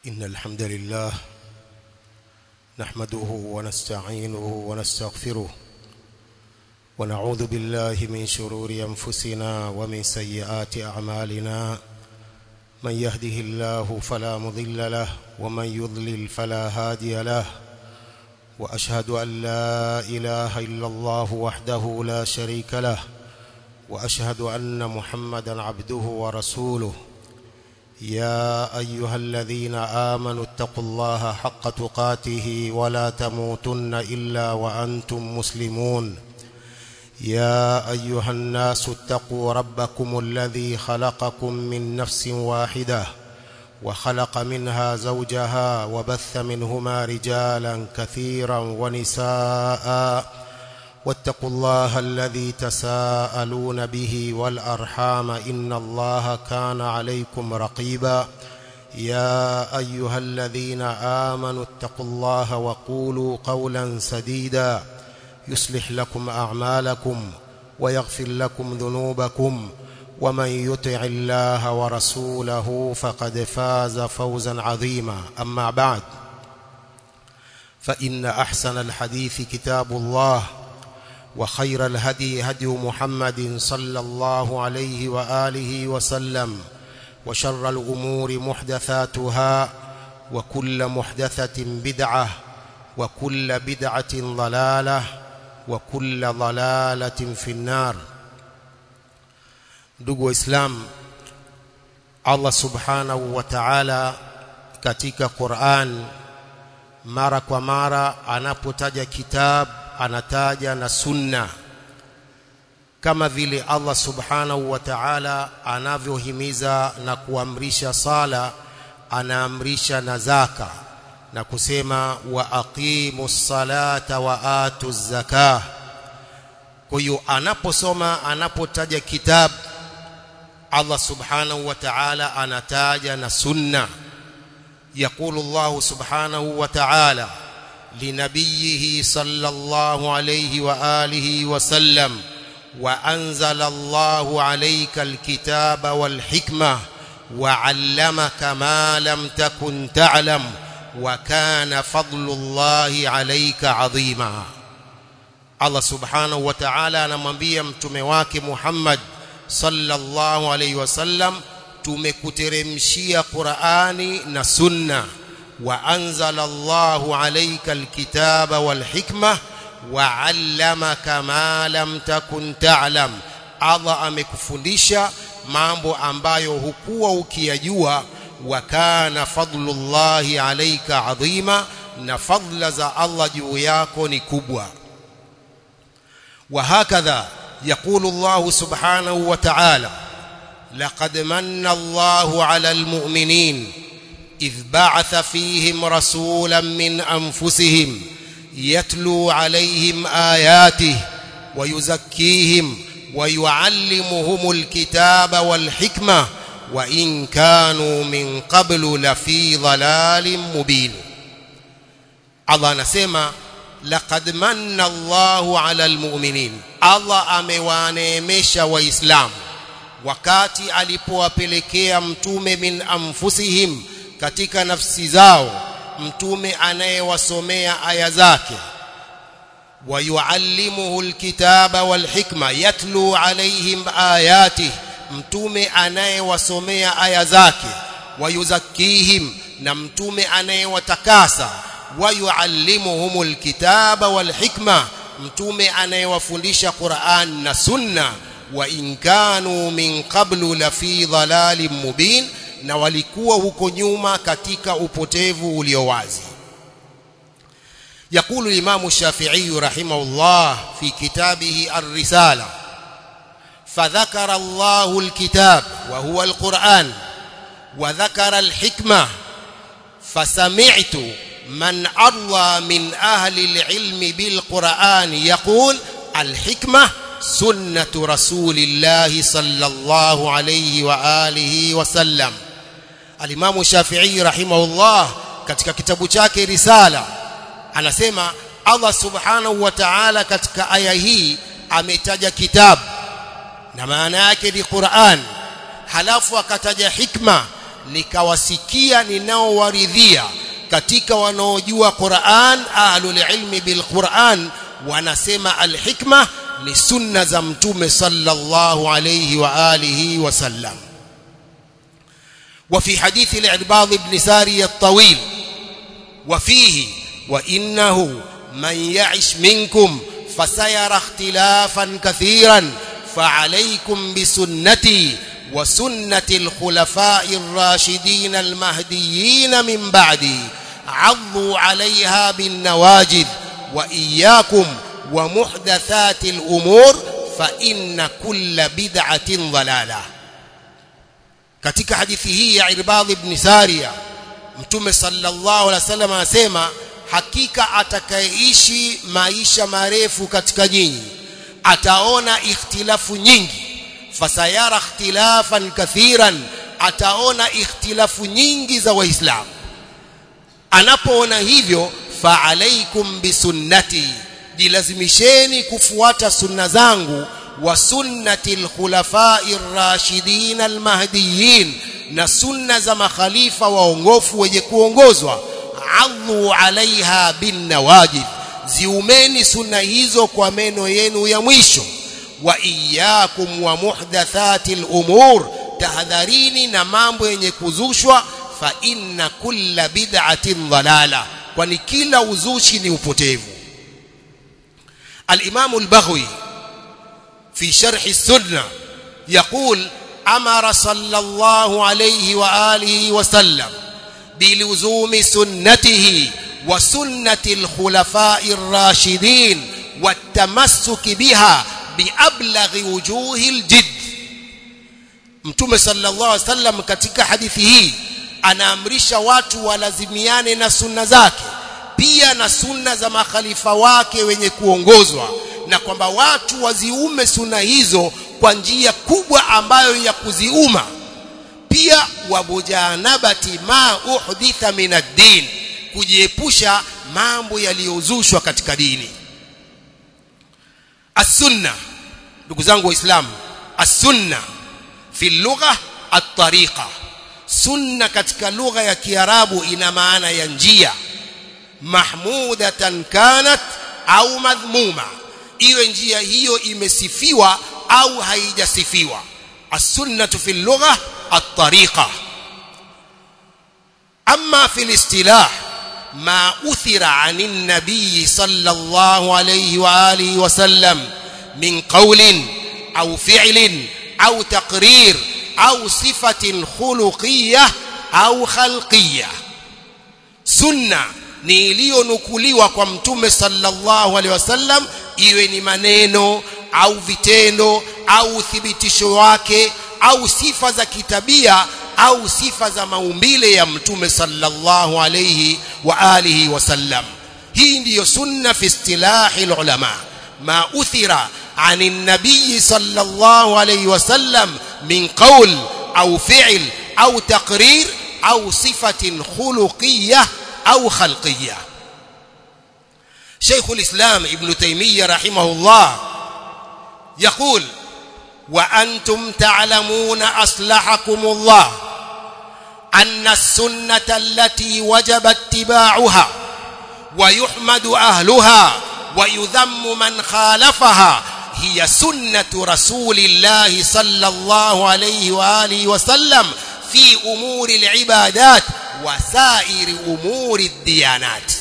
إن الحمد لله نحمده ونستعينه ونستغفره ونعوذ بالله من شرور أنفسنا ومن سيئات أعمالنا من يهده الله فلا مضل له ومن يضلل فلا هادي له وأشهد أن لا إله إلا الله وحده لا شريك له وأشهد أن محمدا عبده ورسوله يا أيها الذين آمنوا اتقوا الله حق تقاته ولا تموتن إلا وأنتم مسلمون يا أيها الناس اتقوا ربكم الذي خلقكم من نفس واحدة وخلق منها زوجها وبث منهما رجالا كثيرا ونساء واتقوا الله الذي تساءلون به والأرحام إن الله كان عليكم رقيبا يا أيها الذين آمنوا اتقوا الله وقولوا قولا سديدا يصلح لكم أعمالكم ويغفر لكم ذنوبكم ومن يطع الله ورسوله فقد فاز فوزا عظيما أما بعد فإن أحسن الحديث كتاب الله وخير الهدي هدي محمد صلى الله عليه وآله وسلم وشر الأمور محدثاتها وكل محدثة بدعة وكل بدعة ضلالة وكل ضلالة في النار ndugu waislamu Allah subhanahu wa ta'ala katika Qur'an mara kwa mara anapotaja kitab anataja na sunna kama vile Allah subhanahu wa ta'ala anavyohimiza na kuamrisha sala anaamrisha na zaka na kusema wa aqimu salata wa atu zakah kwa hiyo anaposoma anapotaja kitabu Allah subhanahu wa ta'ala anataja na sunna يقول الله سبحانه وتعالى لنبيه صلى الله عليه وآله وسلم وأنزل الله عليك الكتاب والحكمة وعلمك ما لم تكن تعلم وكان فضل الله عليك عظيما الله سبحانه وتعالى anamwambia mtume wake Muhammad sallallahu alayhi wasallam tumekuteremshia Qur'ani na Sunna wa anzala Allahu alayka alkitaba walhikma wa 'allamaka ma lam takun ta'lam Allah amekufundisha mambo ambayo hukuwa ukiyajua wa kana fadlullahi alayka adhima na fadla za Allah juu yako ni kubwa wa hakadha يقول الله سبحانه وتعالى لقد من الله على المؤمنين إذ بعث فيهم رسولا من أنفسهم يتلو عليهم آياته ويزكيهم ويعلمهم الكتاب والحكمة وإن كانوا من قبل لفي ضلال مبين الله نسمى لقد من الله على المؤمنين Allah amewaneemesha waislamu wakati alipowapelekea mtume min anfusihim katika nafsi zao mtume anayewasomea aya zake wayuallimuhu alkitaba walhikma yatlu alaihim ayati mtume anayewasomea aya zake wayuzakkihim na mtume anayewatakasa wayuallimuhum alkitaba walhikma mtume anayewafundisha Qur'an na Sunna wa in kanu min qablu la fi dhalalin mubin na walikuwa huko nyuma katika upotevu ulio wazi يقول الإمام الشافعي رحمه الله في كتابه الرسالة فذكر الله الكتاب وهو القرآن وذكر الحكمة فسمعت من أرضى من أهل العلم بالقرآن يقول الحكمة سنة رسول الله صلى الله عليه وآله وسلم الإمام الشافعي رحمه الله katika kitabu chake risala anasema Allah subhanahu wa ta'ala katika aya hii ametaja kitabu na maana yake ni Qur'an halafu akataja hikma nikawasikia ninaowaridhia katika wanaojua Qur'an ahlul ilmi bil Qur'an wanasema alhikma ni sunna za mtume sallallahu alayhi wa alihi wasallam وفي حديث العرباض بن ساري الطويل وفيه وإنه من يعش منكم فسيرى اختلافا كثيرا فعليكم بسنتي وسنة الخلفاء الراشدين المهديين من بعدي عضوا عليها بالنواجذ وإياكم ومحدثات الأمور فإن كل بدعة ضلالة katika hadithi hii ya Irbad ibn Sariya Mtume sallallahu alaihi wasallam anasema hakika atakayeishi maisha marefu katika nyinyi ataona ikhtilafu nyingi fasayara ikhtilafan kathiran ataona ikhtilafu nyingi za waislamu anapoona hivyo fa alaikum bisunnati jilazimisheni kufuata sunna zangu wa sunnati alkhulafai rashidin almahdiyin na sunna za makhalifa waongofu wenye kuongozwa adhu alaiha bin nawajid ziumeni sunna hizo kwa meno yenu ya mwisho wa iyyakum wa muhdathati al-umur tahadharini na mambo yenye kuzushwa fa inna kulla bid'atin dhalala kwani kila uzushi ni upotevu al-imam al-baghawi fi sharh as-sunnah يقول أمر صلى الله عليه وآله وسلم بلزوم سنته وسنة الخلفاء الراشدين والتمسك بها بأبلغ وجوه الجد Mtume sallallahu alaihi wasallam katika hadithi hii anaamrisha watu walazimiane na sunna zake pia na sunna za makhalifa wake wenye kuongozwa na kwamba watu waziume sunna hizo kwa njia kubwa ambayo ya kuziuma pia wabujanabati ma uhditha min ad-din kujiepusha mambo yaliyozushwa katika dini as-sunna ndugu zangu waislamu as-sunna fi lugha at-tariqa sunna katika lugha ya kiarabu ina maana ya njia mahmudatan kanat au madhmuma iwe njia hiyo imesifiwa au haijasifiwa as-sunnatu fi lugha at-tariqa amma fi al-istilah ما أثر عن النبي صلى الله عليه وآله وسلم من قول أو فعل أو تقرير أو صفة خلقية أو خلقية سنة ni iliyonukuliwa kwa mtume sallallahu alaihi wasallam iwe ni maneno au vitendo au uthibitisho wake au sifa za kitabia au sifa za maumbile ya mtume sallallahu alayhi wa alihi wasallam hii ndiyo sunna fi istilahi ulama ma uthira عن النبي صلى الله عليه وسلم من قول أو فعل أو تقرير أو صفة خلقية أو خلقية شيخ الإسلام ابن تيمية رحمه الله يقول وأنتم تعلمون أصلحكم الله أن السنة التي وجب اتباعها ويحمد أهلها ويذم من خالفها هي سنة رسول الله صلى الله عليه وآله وسلم في أمور العبادات وسائر أمور الديانات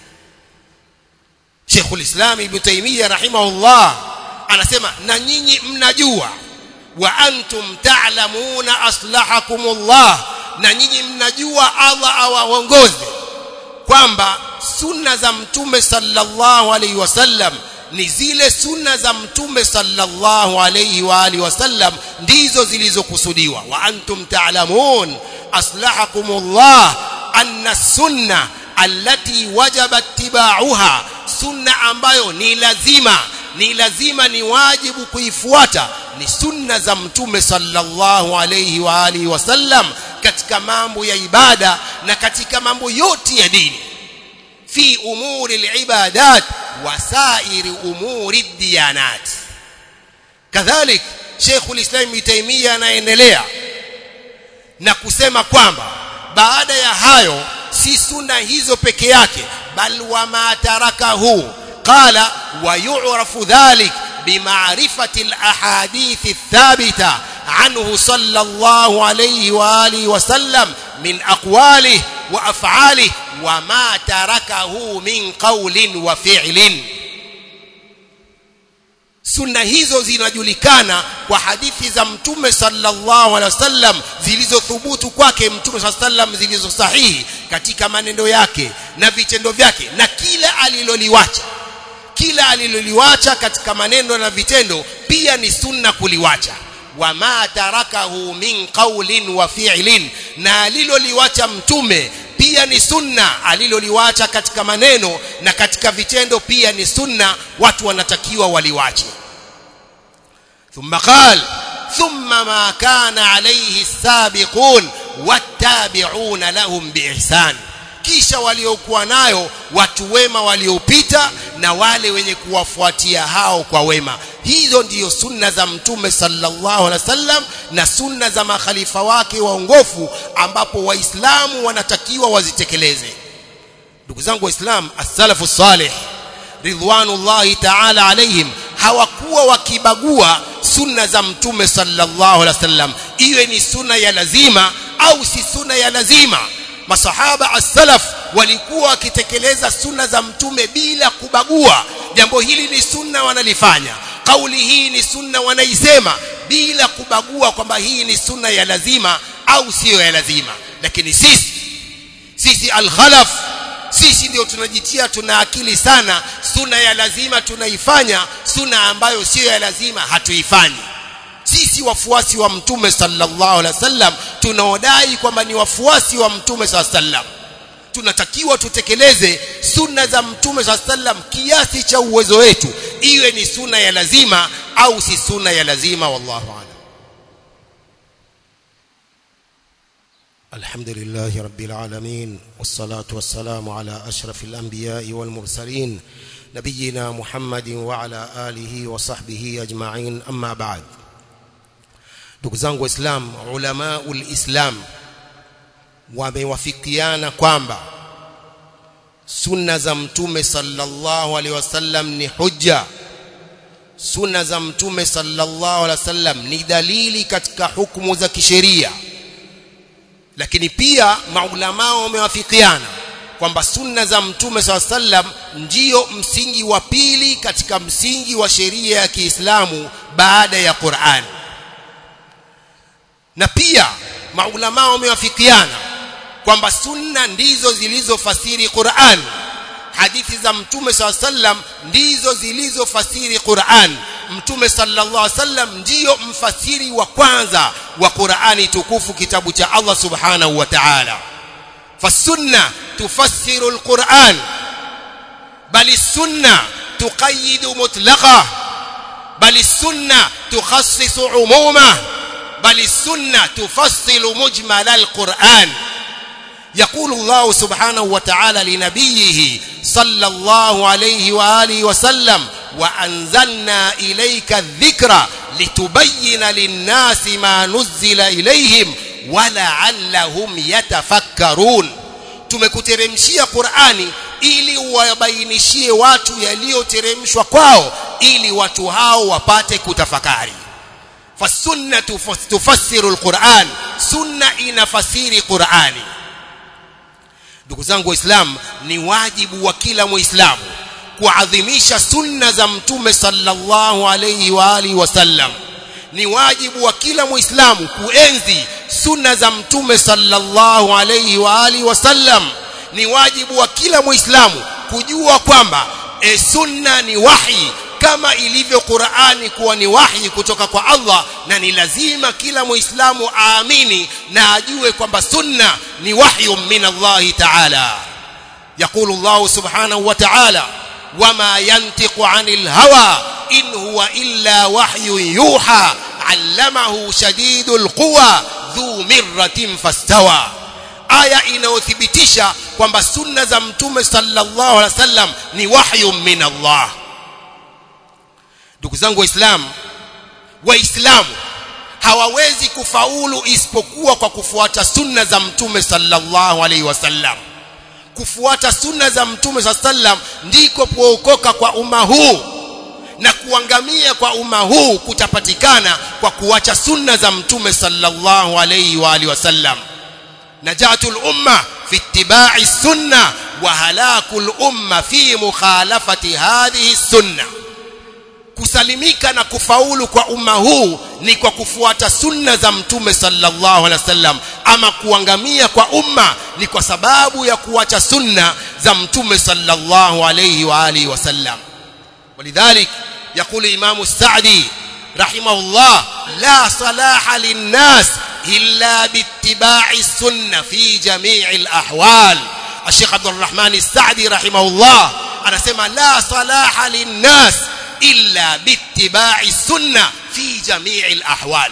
شيخ الإسلام ابن تيمية رحمه الله anasema na nyinyi mnajua wa antum ta'lamuna aslahakumullah na nyinyi mnajua Allah awaongoze kwamba sunna za mtume sallallahu alaihi wasallam ni zile sunna za mtume sallallahu alaihi wa alihi wasallam ndizo zilizokusudiwa wa antum ta'lamun aslahakumullah anna sunna allati wajaba ittiba'uha sunna ambayo ni lazima ni lazima ni wajibu kuifuata ni sunna za mtume sallallahu alayhi wa alihi wasallam katika mambo ya ibada na katika mambo yote ya dini fi umuri alibadat wa sairi umuri diyanat kadhalik Sheikh ulislam Ibn Taymiyyah anaendelea na kusema kwamba baada ya hayo si sunna hizo peke yake bal wama tarakahu qala wa yu'rafu dhalik بمعرفة الأحاديث الثابتة عنه صلى الله عليه وآله وسلم من أقواله وأفعاله وما تركه من قول وفعل sunna hizo zinajulikana kwa hadithi za mtume sallallahu alaihi wasallam zilizothubutu kwake mtume sallallahu alaihi wasallam zilizo sahihi katika maneno yake na vitendo vyake na kila aliloliwacha kila aliloliwacha katika maneno na vitendo pia ni sunna kuliwacha wama tarakahu min qawlin wa fi'lin na aliloliwacha mtume pia ni sunna aliloliwacha katika maneno na katika vitendo pia ni sunna watu wanatakiwa waliwache thumma qal thumma ma kana alayhi as-sabiqun wattabi'una lahum biihsan kisha waliokuwa nayo watu wema waliopita na wale wenye kuwafuatia hao kwa wema hizo ndiyo sunna za mtume sallallahu alaihi wasallam na sunna za makhalifa wake waongofu ambapo waislamu wanatakiwa wazitekeleze ndugu zangu waislamu as-salafu salih ridwanullahi ta'ala alaihim hawakuwa wakibagua sunna za mtume sallallahu alaihi wasallam iwe ni sunna ya lazima au si sunna ya lazima masahaba as-salaf walikuwa wakitekeleza sunna za mtume bila kubagua jambo hili ni sunna wanalifanya kauli hii ni sunna wanaisema bila kubagua kwamba hii ni sunna ya lazima au siyo ya lazima lakini sisi sisi al-khalaf sisi ndio tunajitia tuna akili sana sunna ya lazima tunaifanya sunna ambayo siyo ya lazima hatuifanyi sisi wafuasi wa mtume sallallahu alaihi wasallam tunaodai kwamba ni wafuasi wa mtume sallallahu alaihi wasallam tunatakiwa tutekeleze sunna za mtume sallallahu alaihi wasallam kiasi cha uwezo wetu iwe ni sunna ya lazima au si sunna ya lazima wallahu a'lam الحمد لله رب العالمين والصلاة والسلام على أشرف الأنبياء والمرسلين نبينا محمد وعلى آله وصحبه أجمعين أما بعد ndugu zangu waislam ulama ulislam wamewafikiana kwamba sunna za mtume sallallahu alaihi wasallam ni hujja sunna za mtume sallallahu alaihi wasallam ni dalili katika hukumu za kisheria lakini pia maulama wamewafikiana kwamba sunna za mtume sallallahu alaihi wasallam ndiyo msingi wa pili katika msingi wa sheria ya Kiislamu baada ya Qur'an na pia maulama wamewafikiana kwamba sunna ndizo zilizofasiri Qur'an hadithi za mtume sallam ndizo zilizofasiri Qur'an mtume sallallahu alaihi wasallam ndiyo mfasiri wa kwanza wa Qur'ani tukufu kitabu cha Allah subhanahu wa ta'ala fasunna tufassiru alquran bali sunna tuqayyidu mutlaqa bali sunna tukhassisu umuma بل السنة تفصل مجمل القرآن يقول الله سبحانه وتعالى لنبيه صلى الله عليه وآله وسلم وأنزلنا إليك الذكر لتبين للناس ما نزل إليهم ولعلهم يتفكرون tumekuteremshia Qur'ani ili wabainishie watu yaliyoteremshwa kwao ili watu hao wapate kutafakari فالسنة تفسر القرآن سنة inafasiri Qur'ani ndugu zangu waislamu ni wajibu wa kila muislamu kuadhimisha sunna za mtume sallallahu alayhi wa alihi wasallam ni wajibu wa kila muislamu kuenzi sunna za mtume sallallahu alayhi wa alihi wasallam ni wajibu wa kila muislamu kujua kwamba e sunna ni wahi kama ilivyo Qur'ani kuwa ni wahi kutoka kwa Allah na ni lazima kila muislamu aamini na ajue kwamba sunna ni wahyu min Allah ta'ala يقول الله سبحانه وتعالى وما ينطق عن الهوى إن هو إلا وحي يوحى علمه شديد القوى ذو مرة فاستوى aya inayothibitisha kwamba sunna za mtume sallallahu alaihi wasallam ni wahyu min Allah ndugu zangu waislamu waislamu hawawezi kufaulu isipokuwa kwa kufuata sunna za mtume sallallahu alaihi wasallam kufuata sunna za mtume sallam ndiko kuokoka kwa umma huu na kuangamia kwa umma huu kutapatikana kwa kuacha sunna za mtume sallallahu alaihi wa alihi wasallam najatul umma fi ittiba'i sunna wa halakul umma fi mukhalafati hadhihi sunna kusalimika na kufaulu kwa umma huu ni kwa kufuata sunna za mtume sallallahu alaihi wasallam ama kuangamia kwa umma ni kwa sababu ya kuacha sunna za mtume sallallahu alaihi wa alihi wasallam ولذلك يقول الإمام السعدي رحمه الله لا صلاح للناس إلا باتباع السنة في جميع الأحوال الشيخ عبد الرحمن السعدي رحمه الله أنا سمع لا صلاح للناس إلا باتباع السنة في جميع الأحوال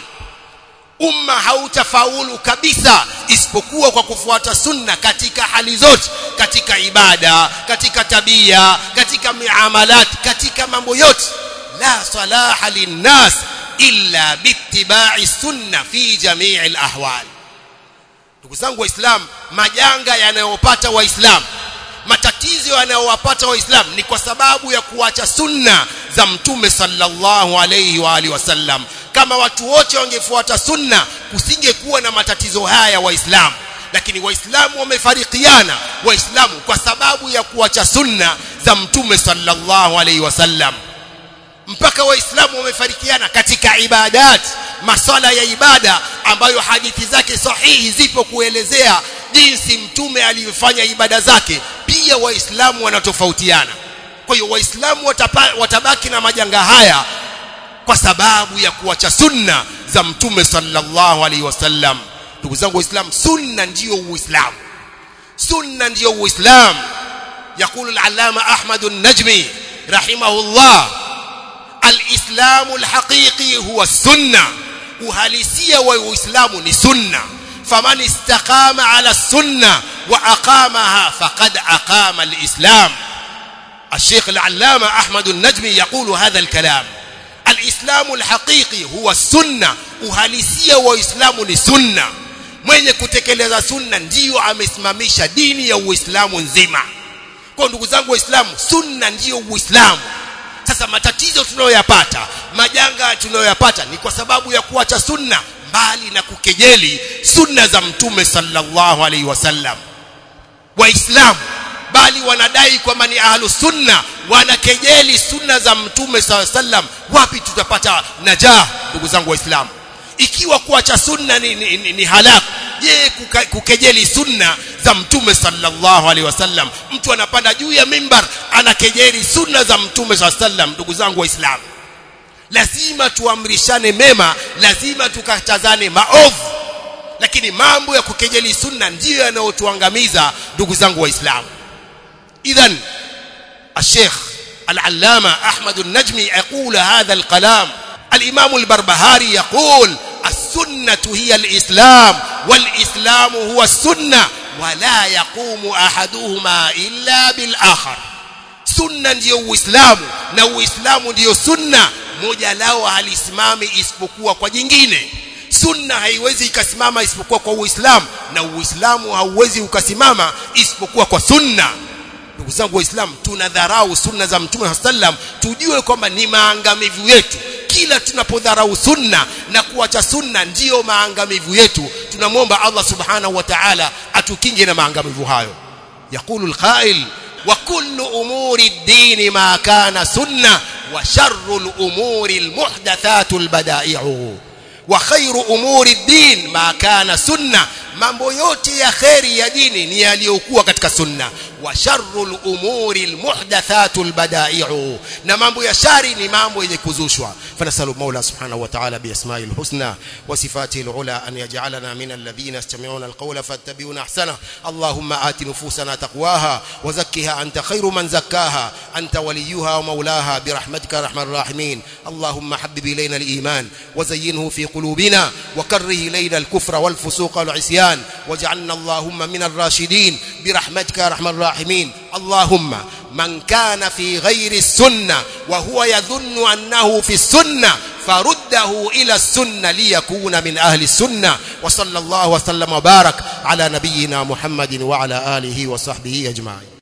umma hautafaulu kabisa isipokuwa kwa kufuata sunna katika hali zote katika ibada katika tabia katika miamalat katika mambo yote la salaha linnas illa biittiba'i sunna fi jami'i alahwal ndugu zangu waislamu majanga yanayopata waislamu matatizo yanayowapata waislamu ni kwa sababu ya kuacha sunna za mtume sallallahu alayhi wa alihi wasallam kama watu wote wangefuata sunna kusingekuwa na matatizo haya waislamu lakini waislamu wamefarikiana waislamu kwa sababu ya kuacha sunna za mtume sallallahu alayhi wasallam mpaka waislamu wamefarikiana katika ibadat masala ya ibada ambayo hadithi zake sahihi zipo kuelezea jinsi mtume alivyofanya ibada zake pia waislamu wanatofautiana kwa hiyo waislamu watabaki na majanga haya kwa sababu ya kuacha sunna za mtume sallallahu alaihi wasallam ndugu zangu waislamu sunna ndiyo uislamu sunna ndiyo uislamu يقول العلامة أحمد النجمي رحمه الله الإسلام الحقيقي هو السنة uhalisia wa uislamu ni sunna faman istaqama ala sunna wa aqamaha faqad aqama alislam الشيخ العلامة أحمد النجمي يقول هذا الكلام الإسلام الحقيقي هو السنة uhalisia wa Uislamu ni sunna mwenye kutekeleza sunna ndiyo amesimamisha dini ya Uislamu nzima kwa ndugu zangu waislamu sunna ndiyo Uislamu sasa matatizo tunayoyapata majanga tunayoyapata ni kwa sababu ya kuacha sunna mbali na kukejeli sunna za mtume sallallahu alaihi wasallam waislamu bali wanadai kwamba ni ahlu sunna wanakejeli sunna za mtume sallallahu alaihi wasallam wapi tutapata najah ndugu zangu waislamu ikiwa kuacha sunna ni, ni, ni, ni halaku je kuka, kukejeli sunna za mtume sallallahu alaihi wasallam mtu anapanda juu ya mimbar anakejeli sunna za mtume sallallahu alaihi wasallam ndugu zangu waislamu lazima tuamrishane mema lazima tukatazane maovu lakini mambo ya kukejeli sunna ndiyo yanayotuangamiza ndugu zangu waislamu idhan الشيخ العلامة أحمد النجمي يقول هذا الكلام الإمام البربهاري يقول السنة هي الإسلام والإسلام هو السنة ولا يقوم أحدهما إلا بالآخر sunna ndiyo uislamu na uislamu ndiyo sunna moja lao halisimami isipokuwa kwa jingine sunna haiwezi ikasimama isipokuwa kwa uislamu na uislamu hauwezi ukasimama isipokuwa kwa sunna ndugu zangu waislamu tunadharau sunna za mtume sallam tujue kwamba ni maangamivu yetu kila tunapodharau sunna na kuacha sunna ndiyo maangamivu yetu tunamwomba Allah subhanahu wa ta'ala atukinge na maangamivu hayo يقول القائل وكل أمور الدين ما كان سنة وشر الأمور المحدثات البدائع وخير أمور الدين ما كان سنة mambo yote ya kheri ya dini ni yaliyokuwa katika sunna wa sharrul umuri almuhdathatul bada'i'u na mambo ya shari ni mambo yenye kuzushwa fanasalu maula subhanahu wa ta'ala bi asma'il husna wa sifatihi alula an yaj'alana min alladhina yastami'una alqawla fattabi'una ahsana allahumma ati nufusana taqwaha wa zakkiha anta khayru man zakkaha anta waliyuha wa maulaha bi rahmatika arhamar rahimin allahumma habbib ilayna aliman wa zayyinhu fi qulubina wa karrih ilayna alkufra wal fusuqa wal 'isyan الإيمان واجعلنا اللهم من الراشدين برحمتك يا أرحم الراحمين اللهم من كان في غير السنة وهو يظن أنه في السنة faruddahu ila sunna liyakuna min ahli sunna wa sallallahu wa sallam wa barak ala nabiyyina muhammadin wa ala alihi wa sahbihi ajma'in